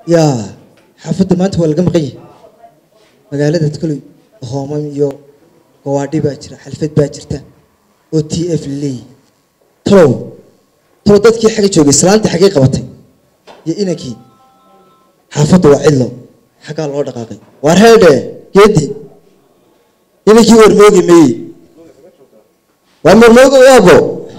yaa xaafadda maanta waa laga maqan yahay magaalada koley hoomam iyo gawaadhi baa jira xalfad baa jirta oo t f laleeyahy talow talow dadkii xagga joogay islaantii xaggay qabatay iyo inankii xaafadda waa cidlo xaggaa loo dhaqaaqay waar heedhe geedi inankii warmoogi meeye waa marmoogo waabo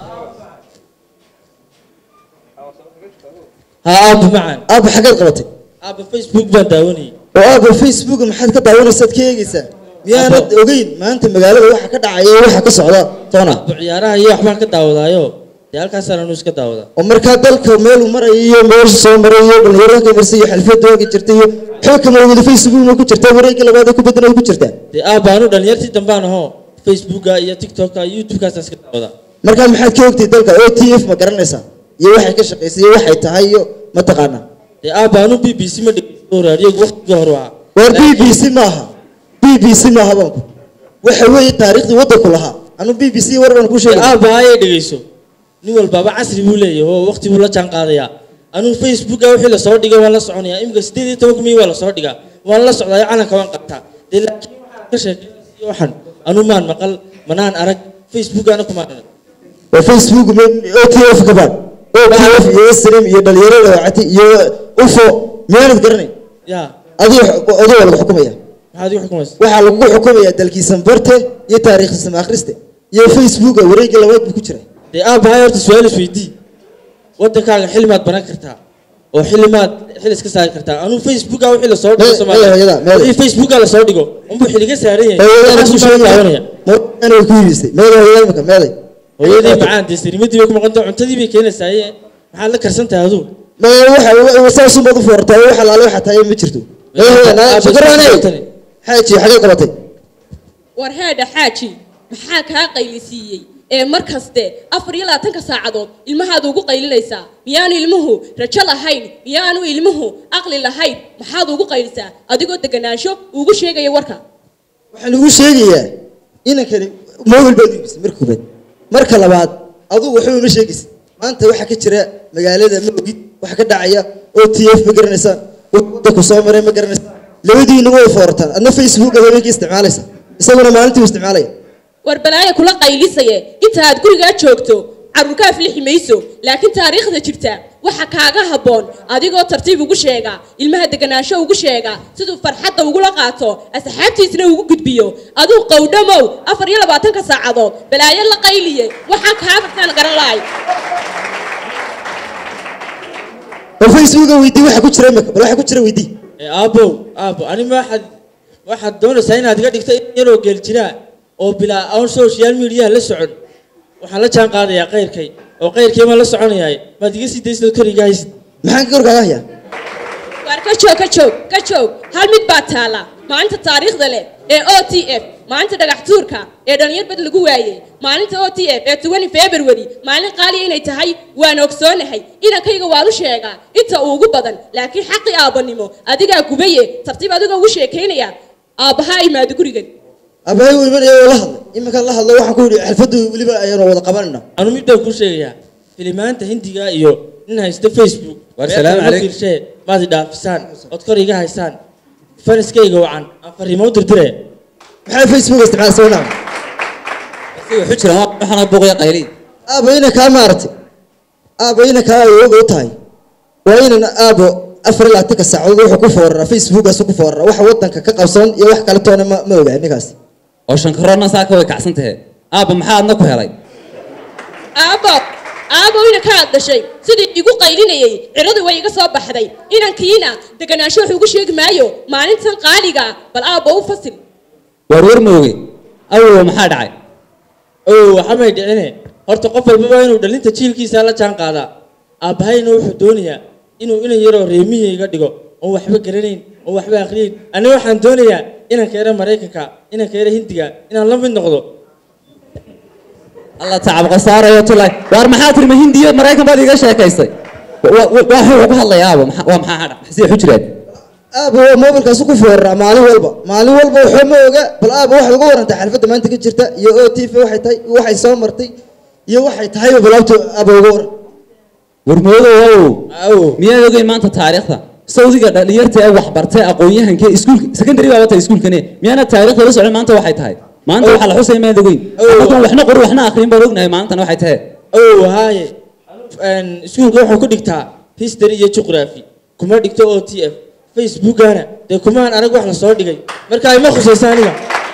ha aabba macaan aabba xaggaad qabatay aabba facebook baan daawanayay oo aabba facebook maxaad ka daawanaysaad ka eegaysaa miyaanad ogeyn maanta magaalada waxa ka dhacaya iyo waxa ka socda toona aabba ciyaaraha iyo waxbaan ka daawadaayo dee halkaasaan anu iska daawadaa oo markaa dalka meeluu marayo iyo meesha soo maray iyo dhalinyarada ka marsa iyo xalfada ooga jirta iyo xoog kama wada facebookna ku jirta wareegga labaad ee ku bedena ku jirta dee aabba anu dhalinyartii dambaan ahoo facebooka iyo tiktoka iyo youtubekaasaan iska daawadaa markaa maxaad ka ogtay dalka o t f ma garanaysaa iyo waxay ka shaqaysay iyo waxay tahay iyo ma taqaanaa dee aabba anu b b c ma dhegeysto raadiyoga waqtiga hore waa waar b b c maaha b b c maaha baanku waxa weeye taariikhdii waddanku lahaa anu b b c war baan ku dee sheegay aabba hayay dhegeyso nin walbaaba casri buu leeyahay oo waqti buu la jaan qaadayaa anuu facebooka wixii lasoo dhigay waan la soconayaa imika sideed iyo toban kumii waa lasoo dhigaa waan la socdaa calanka waan qabtaa dee laakiin waxaan ka sheekeynaysiyo waxan anuu maan maqal manaan arag facebookana kumaan arag waa facebook o t f kabaan o t f iyo srim iyo dhalinyarada wacati iyo ufo miyaanad garanayn yaa adigo adigo waa lagu xukumaya maxaad igu xukumaysa waxaa lagu xukumaya dalkiisan barte iyo taariikhdiisan akhriste iyo facebooka wareegga labaad buu ku jira dee aabba hay horta su-aal isweydii waddankaaga xilimaad baran kartaa oo xilimaad xil iska saari kartaa anuu facebooka wixii lasoo dhigo Meel- Soomaaliya. meel hooyada, meel. wixii facebooka lasoo dhigo unbuu xiliga saaran yahay hooyadaan ku Waxaas baan daawanaya sheegaya way ku iibisay meeda hooyada imika meeday hooyadii macaan dee sarimadii bay ku maqan tahay cuntadii bay keenaysaaye maxaad la karsan tahay aduu ma waxa saasumaad u foortaa wax alaale waxa tahay ma jirto meeda hooyada shukuraaney xaaji xagee qabatay war heedha xaaji maxaa kaa qaylisiiyey ee mar kaste afar iyo labaatanka saacadood ilmahaad ugu qaylinaysaa miyaanu ilmuhu rajo lahayn miyaanu ilmuhu aqli lahayn maxaad ugu qaylisaa adigoo deganaansho ugu sheegaya warka waxaan ugu sheegayaa inankani mobil baad u iibisay marka koobaad marka labaad adugu waxba uma sheegaysa maanta waxaa ka jira magaalada ma ogid waxa ka dhacaya o t f ma garanaysaa waddanku soo maray ma garanaysaa labadiina way foortaan adna facebook aad habeenkii isticmaalaysa isaguna maalintii u isticmaalaya war balaaya kula qaylisaye inta aad gurigaa joogto carruurka aflixi mayso laakiin taariikhda jirta waxa kaaga habboon adigoo tartiib ugu sheega ilmaha deganaansho ugu sheega siduu farxadda ugula qaato asxaabtiisna ugu gudbiyo aduu qowdhamow afar iyo labaatanka saacadood balaayo la qayliye waxaan kaa bartaan garan lahay bal facebooka weydii waxa ku jira imika bal waxa ku jira weydii ee aabbow aabbo anima waxaad waxaad doonaysaa inaad iga dhigto in yaroo geel jiraa oo bilaa aan social mediaha la socon waxaan la jaan qaadayaa qayrkay oo qayrkay baan la soconayaay maad iga sii daysid oo kariga haysid maxaan ka korkaaga hayaa waar ka joog ka joog ka joog hal mid baa taala maalinta taariikhda leh ee o t f maalinta dhagax tuurka ee dhalinyar bad lagu waayey maalinta o t f ee twenty february maalin qaaliya inay tahay waan ogsoonahay inankayga waan u sheegaa inta ugu badan laakiin xaqii aabbanimo adigaa gubaye tartiib adigoo ugu sheekaynaya aabbahaa imaado gurigan abahay uu imanaya oo la hadlay iminkaan la hadlo waxaan ku yidhi xalfadu weliba ayaanu wada qabanayna anu mid baan kuu sheegayaa filimaanta hindiga iyo nin haysta facebook Waar meel salaam kale ma calayk. fiirshee maad i dhaafisaan ood kor iga haysaan faniskayga wacan aan fariimo u dirdiree maxaa facebook isticmaalaysa wanaa si wuxuu jiraan waa waxaana buuqaya qayliin aabo ina kaa maaragtay aabo ina kaa awooga u tahay waa inan aabo afar iyo labaatanka saacadood wuxuu ku fooraraa facebookaas ku fooraraa waxa waddanka ka qabsan iyo wax kale toona ma ma ogaa ninkaasi oo shankaroodna saaka way kacsan tahe aabba maxaa adna ku helay aabbo aabbo inanka aad dhashay sidii igu qaylinayay ciradu way iga soo baxday inankiina deganaansho wax ugu sheegi maayo maalintan qaaliga bal aabbo u fasil waar war mooge awow maxaa dhacay oo waxamay dhicine horta qof walbaba inuu dhalinta jiilkiisa la jaan qaadaa aabbahayna wuxuu doonayaa inuu inan yaroo reemiya iga dhigo oon waxba garanayn oon waxba aqriyeyn aniga waxaan doonayaa inanka yara maraykanka inanka yara hindiga inaan la mid noqdo alla tacab khasaarayo tulay waar maxaa tiri ma hindiyo maraykan baad iga sheekaysay waa wuxuu ku hadlaya aabo maxaa- waa maxaa hadha sidee xu jiraan aabo waa mobilkaas ku fooraraa maalin walba maalin walba waxba ma oga bal aabo waxaad uga warantaa xalfadda maanta ka jirta iyo o t v waxay tahay iyo waxay soo martay iyo waxay tahayba balaabto aabo uga waran warmoodo awow awo miyaad ogeyn maanta taariikhda sawdiga dhalinyarta ee waxbartay aqoon-yahanka iskuulka secondary baa wata iskuulkane miyaana taariikhda la socon maanta waxay tahay maanta waxaa la xusay maad ogeyn anagoon waxna qori waxna akhriin baan ognahay maantana waxay tahay ow haaye Een, iskuulka wuxuu ku dhigtaa history iyo geography kuma dhigto o t f facebookana dee kumaan arag wax la soo dhigay marka ima khusaysa aniga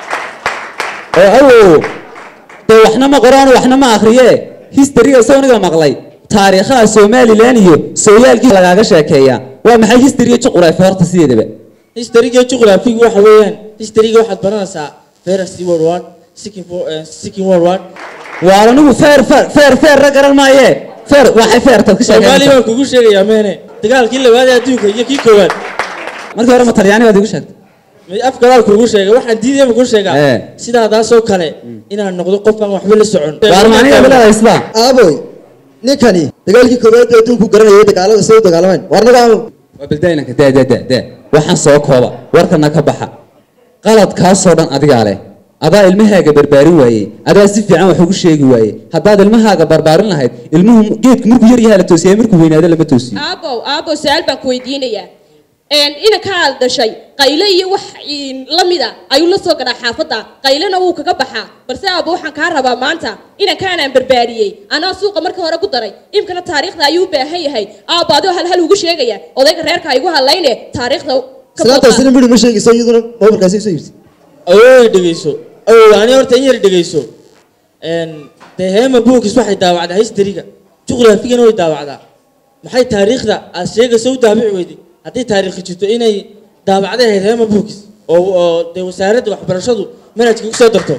oo awow dee waxna ma qoraan waxna ma akhriye historyga sawniga maqlay taariikhaha somalilan iyo sooyaalkii lagaaga sheekeeya waa maxay historyga juquraafi horta sideedaba historyga geography waxa weeyaan historyga waxaad baranaysaa first world war second wo- eh, second world war waa anigu feer feer feer feerra garan maaye feer waxay feertaad ka soomaali sheekeysaa baan kugu sheegayaa meene dagaalkii labaad ee adduunka iyo kii koowaad markii hore ma talyaani baad igu sheegtay may afkadaal kugu sheegay waxaan diidayba kuu sheegaa Eh. sidaadaasoo kale inaan noqdo qof aan waxba la socon waar maaniga bilaada sidaa aaboy ninkani dagaalkii koowaad ee adduunku garanayay dagaalada say u dagaalameen war naga aamow waa baldaainanka daa daa daa daa waxaan soo kooba warkana ka baxa qaladkaasoo dhan adigaa leh adaa ilmahaaga barbaarin waayey adaa si fiican wax ugu sheegi waayey haddaad ilmahaaga barbaarin lahayd ilmuhu geedku markuu yar yahaa la toosiya markuu weynaado lama toosiyo aabow aabow su-aal baan ku weydiinayaa Een, inanka aad dhashay qayle iyo wax in la mida ayuu la soo gadhaa xaafadda qaylena wuu kaga baxaa balse aabo waxaan kaa rabaa maanta inankaanaan barbaariyey anaa suuqa markii hore ku daray imkana taariikhda ayuu u baahan yahay aabo adoo hal hal ugu sheegaya odayga reerka igu hadlayne taariikhda ka soo qaad. islaantaasina midhi ma sheegayso iyaduna moobilkaasi soo iibsi awooy dhegeyso awow ani horta in yar dhegeyso Een, dee heema bookis waxay daawacdaa historyga juqraafigana way daawacdaa maxay taariikhda aad sheegayso u daabici weyday haddii taariikhi jirto inay daabacday ahayd heema bookis oo oo dee wasaaradda waxbarashadu manhajka ku soo darto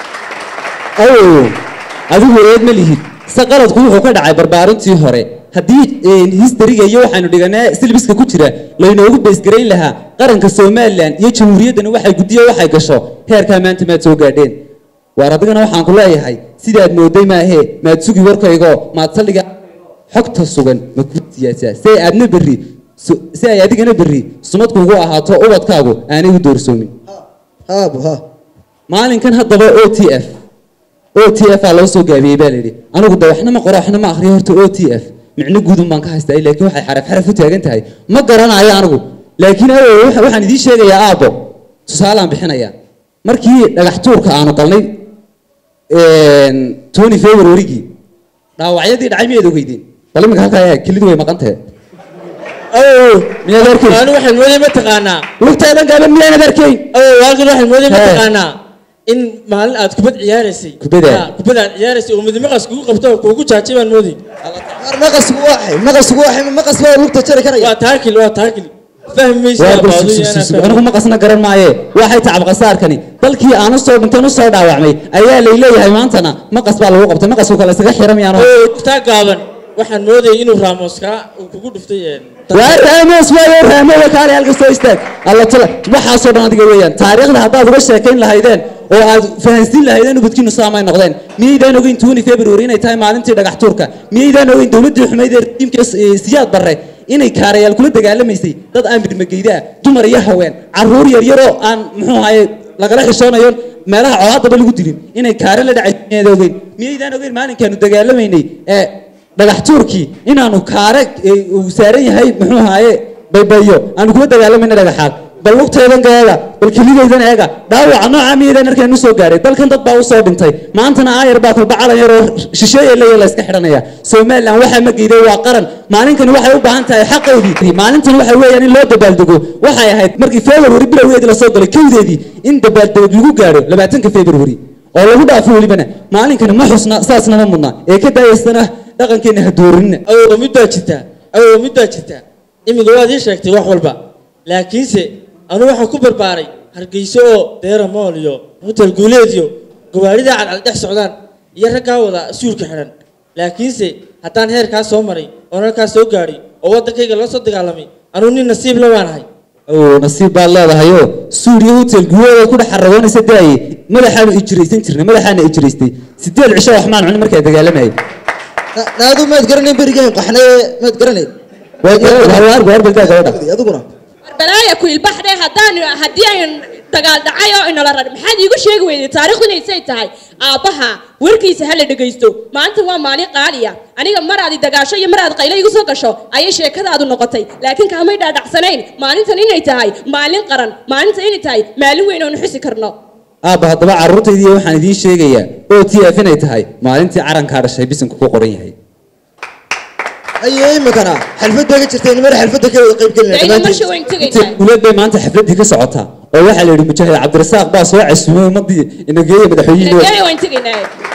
awow adigu eed ma lihid se qaladku wuxuu ka dhacay barbaarintii hore haddii historyga iyo waxaanu dhiganaa silbiska ku jira laynoogu beesgarayn lahaa qaranka somalilan iyo jamhuuriyaddana waxay guddiyo waxay gasho heerkaa maanta maad soo gaadheen waar adigana waxaan ku leeyahay sidaad mooday maahee maad sugi warkaygo maad saldhiga xogta sugan ma ku siyaasaa si ay aadna berri su- si ay adigana berri sumad kuugu ahaato ubadkaagu aanay u doorsoomin haabo ha maalinkan haddaba o t f o t f aa loo soo gaabiyey baa layidhi anigu de waxna ma qoro waxna ma akhriyo horta o t f micno guudun baan ka haystaa laakiin waxay xaraf xaraf u taagan tahay ma garanayo anigu laakiin awow waxa- waxaan idiin sheegayaa aabbo tusaalaan bixinayaa markii dhagax tuurka aanu galnay tony februarygii dhaawacyadii dhacay miyaad ogeydeen bal iminka halkaa eeg kelidu way maqan tahay awow miyaad arkayn ani waxaan mooday ma taqaanaa lugtaadan gaaban miyaanad arkayn awow halkan waxaan mooday ma Hee. taqaanaa in maalin aad kubad ciyaaraysay Kubadda? Ha, kubad aad ciyaaraysay oo midmaqas kugu qabto oo kugu jaajay baan mooday war maqasku waxay maqasku waxay maqas baa lugta jari karaya waa taakil waa taakil fahmaysa waa bal baadu sug- iyo sug- sug- anaa anigu maqasna garan maaye waxay tacab qasaarkani dalkii aanu soo dhintan u soo dhaawacmay ayaa lay leeyahay maantana maqas baa lagu qabtay maqasku kale isaga xiran miyaano oo taa gaaban waxaan moodayay inuu raamoskaa uu kugu dhuftay een, waa raamos waayo raamo waa kaale halka soo istaag alla tala waxaasoo dhan adiga weeyaan taariikhda haddaad uga sheekayn lahaydeen oo aad fahansiin lahaydeen ubadkiinu saamay noqdeen miyaydaan ogeyn twenty february inay tahay maalintii dhagax tuurka miyaydaan ogeyn dowladdii xumayd ee tiimka siyaad barre inay kaarayaal kula dagaalamaysay dad aan midmageyda ah dumar iyo haween caruur yaryaroo aan muxuu ahaye lagala xishoonayo meelaha colaadaba lagu dilin inay kaare la dhacay miyaad ogeyn miyaydaan ogeyn maalinkaanu dagaalamaynay ee dhagax tuurkii inaanu kaare ee, uu saaran yahay muxuu ahaaye baybayo aanu kula dagaalamayna dhagaxaad bal lugtaydan ka eega bal kelidaydan eega dhaawaca nooca miyaydaan arkaan usoo gaaray dalkan dad baa usoo dhintay maantana aayar baa kolba calan yar oo shisheeye leeya la iska xidhanaya somalilan waxaa ma geeday waa qaran maalinkani waxay u baahan tahay xaqoodii maalintan waxa weeyaan in loo dabaaldego waxay ahayd markii february bilowgeedii lasoo galay kowdeedii in dabaaldeg lagu gaadho labaatanka february oo lagu dhaafo welibana maalinkani ma xusna saasna ma mudna ee ka daayaysana dhaqankeena ha doorinina awow mid baa jirta awow mid baa jirta iminka waad ii sheegtay wax walba laakiinse anu waxaan ku barbaaray hargeyso oo deera mool iyo hotel guuleed iyo gawaarida cadcad dhex socdaan iyo raggaa wada suurka xidhan laakiinse haddaan heerkaa soo maray oon halkaa soo gaadhay oo waddankayga la soo dagaalamay anuu nin nasiib la baan ahay oo nasiib baad leedahayoo suuriya hotel guwooda ku dhex xaragoonaysa daaye madaxaanu ijiraysan jirnay madaxaana ijiraystay sideed cisho waxmaan cunin markaa dagaalamayay naadu maad garanayn berigeen qaxnee maad garanayn waar baldaa gabadha adiguna balaaya ku ilbaxdhe haddaan haddii aan dagaal dhacay oo inala rar maxaad iigu sheegi weyday taariikhdu inay say tahay aabbaha warkiisa ha la dhegaysto maanta waa maalin qaaliya aniga maraad i dagaasho iyo maraad qaylo igu soo gasho ayay sheekadaadu noqotay laakiin kaamay dhaadhacsanayn maalintan inay tahay maalin qaran maalintan inay tahay maalin weyn oonu xusi karno aabba haddaba carruurtaydiiyo waxaan idiin sheegayaa o t f inay tahay maalintii carankaa dhashay bisanku ku qoran yahay aye imikana xalfad bay ka jirtay nimana xalfadda ka wada qayb dayna gelinaa marsha weyn tegaynaa guuleed bay maanta xafladdii ka socotaa oo waxaa la yidhi mujaahid cabdirasaaq baa soo casuumay ummadii inageeya madaxweynihii Nagaya waan tegaynaa